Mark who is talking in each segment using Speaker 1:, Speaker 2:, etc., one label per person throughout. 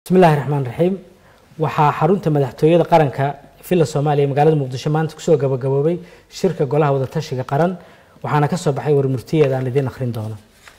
Speaker 1: bismillahi raxmaan raxiim waxaa xarunta madaxtooyada qaranka villa soomaaliya magaalada muqdisho maanta kusoo gabagaboobay shirka golaha wadatashiga qaran waxaana ka soo baxay warmurtiyeed aan idiin akhrin doono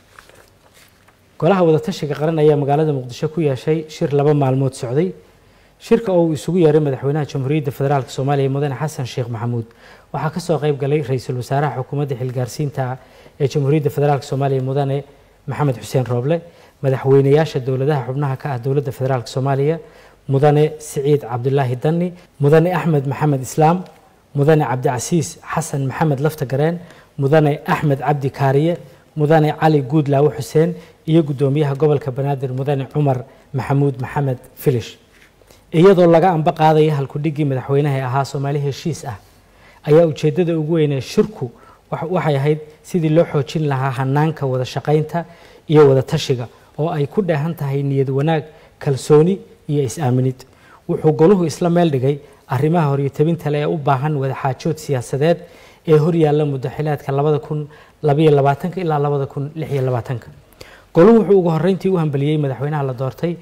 Speaker 1: golaha wadatashiga qaran ayaa magaalada muqdisho ku yeeshay shir laba maalmood socday shirka oo uu isugu yeeray madaxweynaha jamhuuriyadda federaalk soomaaliya mudane xasan sheekh maxamuud waxaa kasoo qayb galay ra-iisul wasaaraha xukuumadda xilgaarsiinta ee jamhuuriyadda federaalk soomaaliya mudane maxamed xuseen rooble madaxweynayaasha dowladaha xubnaha ka ah dowladda federaalk soomaaliya mudane siciid cabdulaahi dani mudane axmed maxamed islaam mudane cabdicasiis xasan maxamed lafta gareen mudane axmed cabdi kaariye mudane cali guudlaawe xuseen iyo guddoomiyaha gobolka banaadir mudane cumar maxamuud maxamed filish iyadoo laga amba qaadaya halkudhigii madaxweynaha ee ahaa soomaali heshiis ah ayaa ujeedada ugu weynee shirku waxay ahayd sidii loo xoojin lahaa hanaanka wada shaqaynta iyo wada tashiga oo ay ku dheehan tahay niyad wanaag kalsooni iyo is-aaminid wuxuu goluhu isla meel dhigay arrimaha horyotabinta le ee u baahan wadaxaajood siyaasadeed ee horyaalla mudaxilaadka labada kun labaiyo labaatanka ilaa labada kun lixiyo labaatanka goluhu wuxuu ugu horreyntii u hambeliyey madaxweynaha la doortay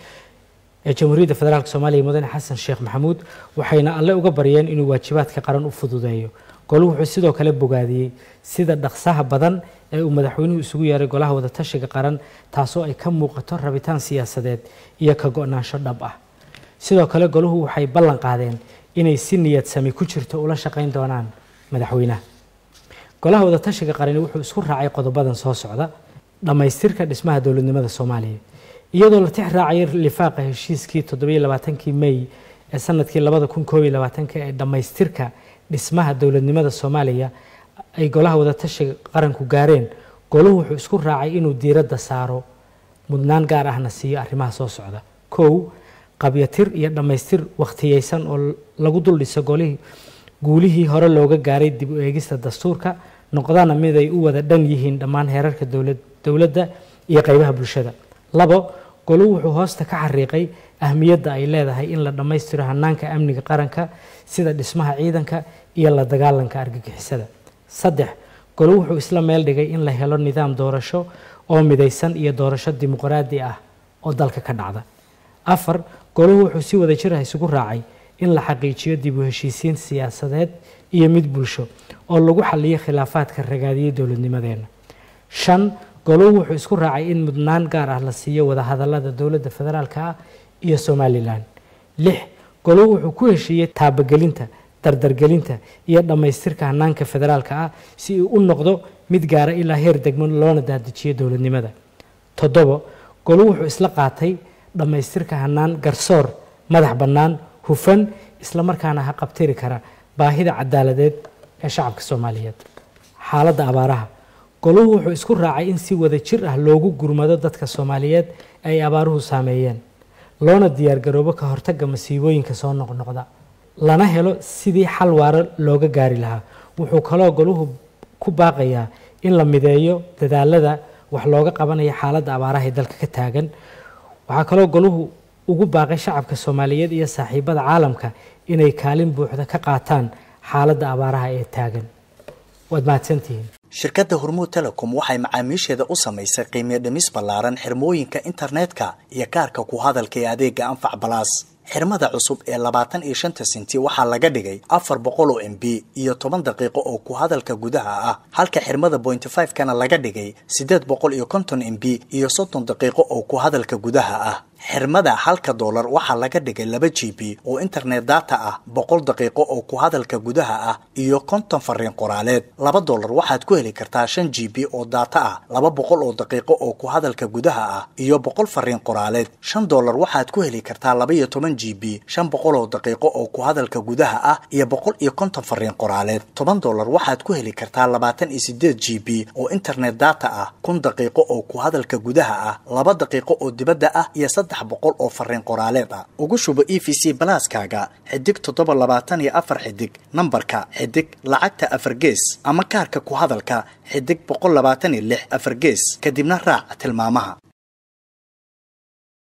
Speaker 1: ee jamhuuriyadda federaalk soomaaliya mudane xasan sheekh maxamuud waxayna alle uga baryeen inuu waajibaadka qaran u fududeeyo goluhu wuxuu sidoo kale bogaadiyey sida dhaqsaha badan ee uu madaxweynuhu isugu yeeray golaha wadatashiga qaran taasoo ay ka muuqato rabitaan siyaasadeed iyo ka go-naansho dhab ah sidoo kale goluhu waxay ballan qaadeen inay si niyad sami ku jirto ula shaqayn doonaan madaxweynaha golaha wadatashiga qarani wuxuu isku raacay qodobadan soo socda dhammaystirka dhismaha dowladnimada soomaaliya iyadoo la tix raacaya lifaaqa heshiiskii toddobiyo labaatankii mey ee sanadkii labada kun koob iyo labaatanka ee dhammaystirka dhismaha dowladnimada soomaaliya ay golaha wadatashiga qaranku gaareen goluhu wuxuu isku raacay inuu diiradda saaro mudnaan gaar ahna siiyo arrimaha soo socda kow qabyatir iyo dhammaystir wakhtiyeysan oo lagu dul dhiso golihii guulihii hore looga gaaray dib u eegista dastuurka noqdana mid ay u wada dhan yihiin dhammaan heerarka dowladda iyo qeybaha bulshada labo goluhu wuxuu hoosta ka xariiqay ahmiyadda ay leedahay in la dhammaystiro hanaanka amniga qaranka sida dhismaha ciidanka iyo la dagaalanka argagixisada saddex goluhu wuxuu isla meel dhigay in la helo nidaam doorasho oo midaysan iyo doorasho dimuqraadi ah oo dalka ka dhacda afar goluhu wuxuu si wada jir ah isugu raacay in la xaqiijiyo dib u heshiisiin siyaasadeed iyo mid bulsho oo lagu xaliyo khilaafaadka ragaadiyey dowladnimadeena shan goluhu wuxuu isku raacay in mudnaan gaar ah la siiyo wadahadalada dowladda federaalka ah iyo somalilan lix goluhu wuxuu ku heshiiyey taabagelinta dardargelinta iyo dhammaystirka hanaanka federaalka ah si uu u noqdo mid gaara ilaa heer degmo loona daadajiyo dowladnimada toddobo goluhu wuxuu isla qaatay dhammaystirka hanaan garsoor madax bannaan hufan islamarkaana ha qabtiri kara baahida cadaaladeed ee shacabka soomaaliyeed xaaladda abaaraha goluhu wuxuu isku raacay in si wada jir ah loogu gurmado dadka soomaaliyeed ay abaaruhu saameeyeen loona diyaargaroobo ka hortagga masiibooyinka soo noqnoqda lana helo sidii xal waaro looga gaari lahaa wuxuu kaloo goluhu ku baaqayaa in la mideeyo dadaalada wax looga qabanayo xaaladda abaaraha ee dalka ka taagan waxaa kaloo goluhu ugu baaqay shacabka soomaaliyeed iyo saaxiibada caalamka inay kaalin buuxda ka qaataan xaaladda abaaraha ee taagan waad mahadsantihiin
Speaker 2: shirkadda hormuud telecom waxay macaamiisheeda u samaysay qiimiyo dhimis ballaaran xirmooyinka internetka iyo kaarka ku hadalka ee adeega anfac balaas xirmada cusub ee labaatan iyo shanta senti waxaa laga dhigay afar boqol oo m b iyo toban daqiiqo oo ku hadalka gudaha ah halka xirmada pointy five kana laga dhigay siddeed boqol iyo konton m b iyo soddon daqiiqo oo ku hadalka gudaha ah xirmada halka doolar waxaa laga dhigay laba g b oo internet data ah boqol daqiiqo oo ku hadalka gudaha ah iyo konton fariin qoraaleed laba doolar waxaad ku heli kartaa shan g b oo data ah laba boqol oo daqiiqo oo ku hadalka gudaha ah iyo boqol fariin qoraaleed shan doolar waxaad ku heli kartaa laba iyo toban g b shan boqol oo daqiiqo oo ku hadalka gudaha ah iyo boqol iyo konton fariin qoraaleed toban doolar waxaad ku heli kartaa labaatan iyo sideed g b oo internet data ah kun daqiiqo oo ku hadalka gudaha ah laba daqiiqo oo dibadda ah iyo saddex boqol oo fariin qoraaleed ah ugu shubo e v c balaaskaaga xidig toddoba labaatan iyo afar xidig nambarka xidig lacagta afar gees ama kaarka ku hadalka xidig boqol labaatan iyo lix afar gees kadibna raac tilmaamaha